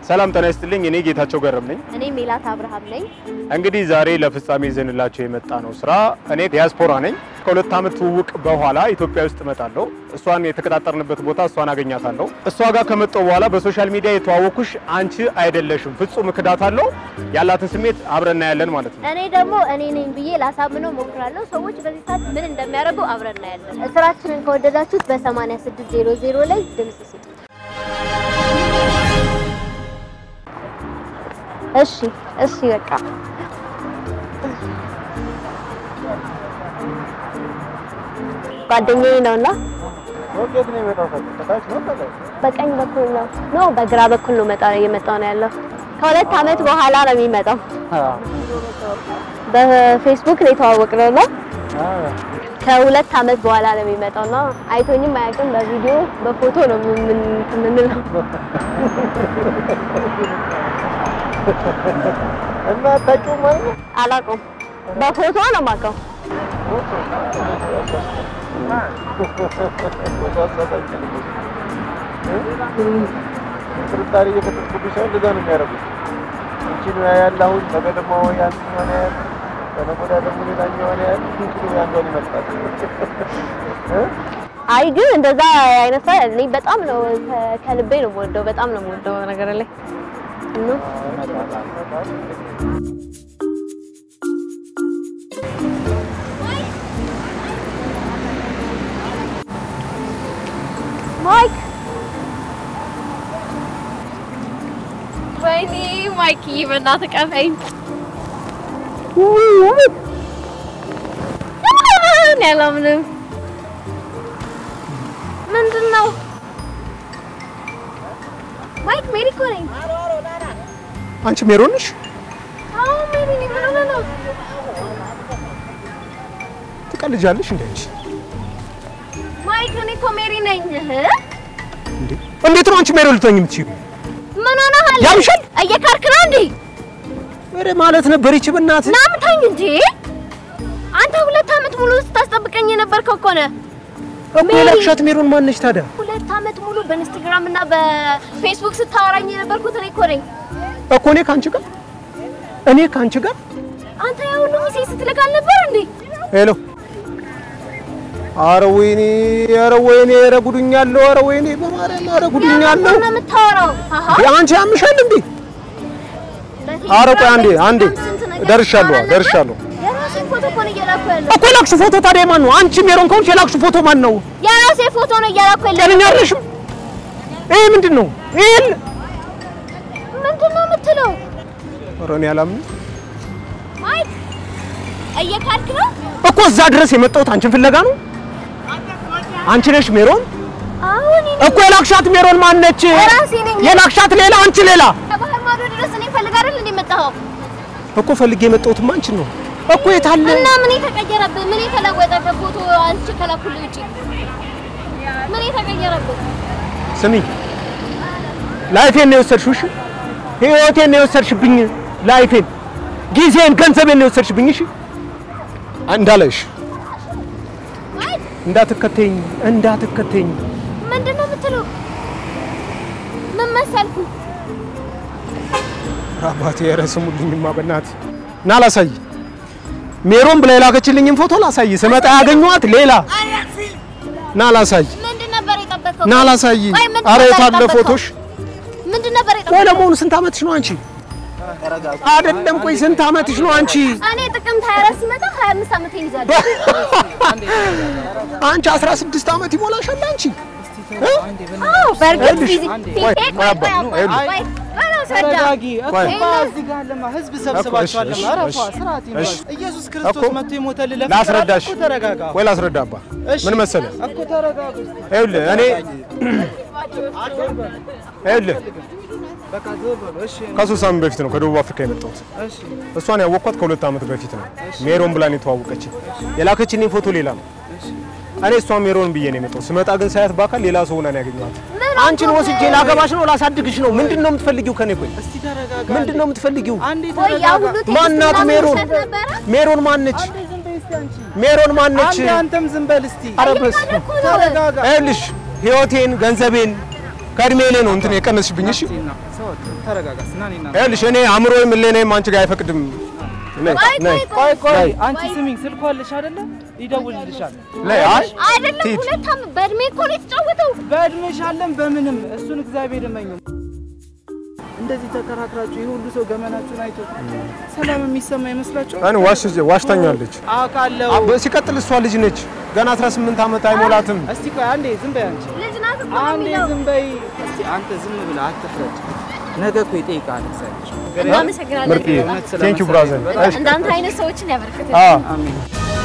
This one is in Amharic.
ሰላም ጤና ይስጥልኝ። እኔ ጌታቸው ገረም ነኝ። እኔ ሜላት አብርሃም ነኝ። እንግዲህ ዛሬ ለፍጻሜ ይዘንላቸው የመጣ ነው ስራ እኔ ዲያስፖራ ነኝ። ከሁለት ዓመት ትውውቅ በኋላ ኢትዮጵያ ውስጥ እመጣለሁ። እሷን የተቀጣጠርንበት ቦታ እሷን አገኛታለሁ። እሷ ጋር ከመጣሁ በኋላ በሶሻል ሚዲያ የተዋወኩሽ አንቺ አይደለሽም፣ ፍጹም እክዳታለሁ። ያላትን ስሜት አብረን እናያለን ማለት ነው። እኔ ደግሞ እኔ ነኝ ብዬ ላሳምነው ሞክራለሁ። ሰዎች በዚህ ሰዓት ምን እንደሚያደርጉ አብረን እናያለን። ስራችንን ከወደዳችሁት በ8600 ላይ ድምጽ ስጡ። እሺ እሺ፣ በቃ ጓደኛዬ ነውና በቀኝ በኩል ነው ኖ በግራ በኩል ነው መጣ እየመጣው ነው ያለው። ከሁለት ዓመት በኋላ ነው የሚመጣው። በፌስቡክ ነው የተዋወቅነው እና ከሁለት ዓመት በኋላ ነው የሚመጣው እና አይቶኝም አያውቅም። በቪዲዮ በፎቶ ነው ምን የምንለው። እና አታውቂውም ማለት ነው? አላውቀውም። በፎቶ ነው የማውቀው። ጥርጣሬ እየፈጠርኩብሽ ሳይሆን እንደዛ ነው የሚያደርጉት። አንቺን ያያል አሁን ነገ ደግሞ ያንኛውን ያያል፣ ከነገ ወዲያ ደግሞ ሌላኛውን ያያል። እንግዲህ ያንዷን ይመርጣል። እ? አይ ግን እንደዛ አይነት ሰው እኔ በጣም ነው ከ- ከልቤ ነው የምወደው። በጣም ነው የምወደው ነገር ላይ እና ማይክ ወይኔ ማይክ በእናትህ ቀፈኝ። እኔ አላምንም። ምንድን ነው ማይክ ሜሪ እኮ ነኝ። አንቺ ሜሮን ነሽ? አዎ ሜሪ ነኝ። ምን ሆነህ ነው? ትቀልጃለሽ እንዴ አንቺ? ማይክ እኔ እኮ ሜሪ ነኝ። እህ? እንዴ እንዴት ነው አንቺ ሜሮን ልትሆኚ የምትችይው? ምን ሆነሃል? ያምሻል? እየካርክ ነው እንዴ? ኧረ ማለት ነበር ይቺ በእናትህ ና ምታኝ እንጂ አንተ ሁለት ዓመት ሙሉ ስታስጠብቀኝ የነበርከው እኮ ነህ። እኮ የላክሻት ሜሮን ማነች ታዲያ? ሁለት ዓመት ሙሉ በኢንስታግራም እና በፌስቡክ ስታወራኝ የነበርኩት እኔ እኮ ነኝ። እኮ እኔ ከአንቺ ጋር እኔ ከአንቺ ጋር አንተ ያ ሁሉ ጊዜ ስትልክ አልነበር እንዴ? ሄሎ ኧረ ወይኔ ኧረ ወይኔ ኧረ ጉዱኛለሁ ኧረ ወይኔ በማርያም ኧረ ጉዱኛለሁ ምንድን ነው የምታወራው? አሃ አንቺ ያምሻል እንዴ ኧረ ቆይ አንዴ አንዴ ስንት ነገር ደርሻለሁ ታወራ ነበር? ደርሻለሁ የራሴን ፎቶ እኮ ነው እየላኩ ያለው። እኮ የላክሽው ፎቶ ታዲያ ማን ነው አንቺ ሜሮን ከሆንሽ የላክሽው ፎቶ ማን ነው የራሴ ፎቶ ነው እየላኩ ያለው። ጤነኛ አይደለሽም ይሄ ምንድን ነው ይሄ ምንድን ነው የምትለው? ኧረ እኔ አላምንም ማይክ እየካድክ ነው? እኮ እዛ ድረስ የመጣሁት አንቺን ፍለጋ ነው አንቺ ነሽ ሜሮን አሁን እኔ እኮ የላክሻት ሜሮን ማነች ራሴ ነኝ። የላክሻት ሌላ አንቺ ሌላ ከባህር ማዶ ድረስ እኔ ፈልግ አይደል እንዴ የመጣኸው? እኮ ፈልጌ የመጣሁትማ አንቺን ነው እኮ የታለ እና ምን የተቀየረብህ? ምን የተለወጠብህ? ፎቶ አንቺ ከላኩልህ ውጪ ምን የተቀየረብህ? ስሚ ላይፌን ነው የወሰድሽው እሺ ህይወቴን ነው የወሰድሽብኝ ላይፌን ጊዜን ገንዘቤን ነው የወሰድሽብኝ እሺ እንዳለሽ እንዳትከተኝ እንዳትከተኝ ምንድን ነው የምትለው? ምን መሰልኩ? አባቴ ኧረ ስሙልኝማ በእናትህ ና ላሳይ ሜሮን ብላ የላከችልኝን ፎቶ ላሳይ ስመጣ ያገኘኋት ሌላ ና ላሳይ ምንድን ነበር የጠበቀው? ና ላሳይ ቆይ ምንድን ኧረ ነበር የታለ የጠበቀው? ፎቶሽ ምንድን ነበር ቆይ የጠበቀው? ለመሆኑ ስንት ዓመትሽ ነው አንቺ አይደለም ቆይ ስንት ዓመትሽ ነው አንቺ እኔ ጥቅምት 24 ሲመጣ 25 ዓመቴን ይዛለሁ። አንቺ 16 ዓመት ይሞላሻል አንቺ እ? አዎ በእርግጥ ይኸውልሽ፣ ፊዚ ቆይ፣ ፊቴ ቆይ ቆይ አባ፣ ቆይ አባ፣ ይኸውልሽ። ቆይ ቆይ ላስረዳ። ተረጋጊ እኮ ቆይ። እዚህ ጋር ለማ ህዝብ ሰብስባችኋል። እሺ፣ ለማ አረፋ እሺ፣ ስርዓት እሺ። ይኖር። ኢየሱስ ክርስቶስ እኮ መጥቶ የሞተልህ ለፍቅር ላስረዳሽ እኮ ተረጋጋ። ወይ ላስረዳ አባ እሺ። ምን መሰለህ እኮ ተረጋጋ። ይኸውልህ እኔ ይኸውልህ በቃ ዞር በሉ። እሺ ከሶስት ሳምንት በፊት ነው ከደቡብ አፍሪካ የመጣሁት እሺ እሷን ያወቅኳት ከሁለት ዓመት በፊት ነው ሜሮን ብላን የተዋወቀችኝ የላከችልኝ ፎቶ ሌላ ነው እኔ እሷን ሜሮን ብዬ ነው የመጣሁት ስመጣ ግን ሳያት በአካል ሌላ ሰው ሆና ነው ያገኘኋት አንቺን ወስጄ ላገባሽ ነው ላሳድግሽ ነው ምንድን ነው የምትፈልጊው ከኔ ቆይ እስቲ ተረጋጋ። ምንድን ነው የምትፈልጊው አንዴ ቆይ ያ ሁሉ ተረጋጋ። ቴክስት ማናት ምናምን ሜሮን? ውሸት ነበረ? ሜሮን ማነች አንዴ ዝም በይ እስቲ አንቺ። ሜሮን ማነች አንዴ አንተም ዝም በል እስቲ። ኧረ በስመ አብ። እኮ ነው። ተረጋጋ። ይኸውልሽ ህይወቴን ገንዘቤን ከእድሜ ላይ ነው እንትን የቀነስሽብኝ እሺ ሰው ተረጋጋ። ና እኔ እና ይኸውልሽ እኔ አእምሮ ምሌኔም አንቺ ጋር አይፈቅድም። ነይ ነይ ቆይ ቆይ፣ ነይ። አንቺ ስሚኝ፣ ስልኩ አለሽ አይደለ? ይደውልልሻል። ነይ። አይ አይደለም ሂድ። ሁለት ዓመት በእድሜ እኮ ነው የተጫወተው። በእድሜሽ አለን በምንም እሱን እግዚአብሔር እመኙ። እንደዚህ ተከራክራችሁ ይህ ሁሉ ሰው ገመናችሁን አይቶ ሰላም የሚሰማ ይመስላችኋል? እኔ ዋሽ ዋሽታኛለች። አውቃለሁ። አ- ሲቀጥል እሷ ልጅ ነች ገና 18 ዓመት አይሞላትም። እስቲ ቆይ አንዴ ዝም በይ አንቺ ልጅ ናት እኮ ነው አንዴ የሚለው። ዝም በይ እስቲ። አንተ ዝም ብለህ አትፍረድ። ነገ እኮ ይጠይቃል እግዚአብሔር። እናመሰግናለን። ምርጥ እውነት ቴንክ ዩ ብራዘር። ስለመሰለኝ እንዳንተ አይነት ሰዎችን ያበርክት። አ አሜን።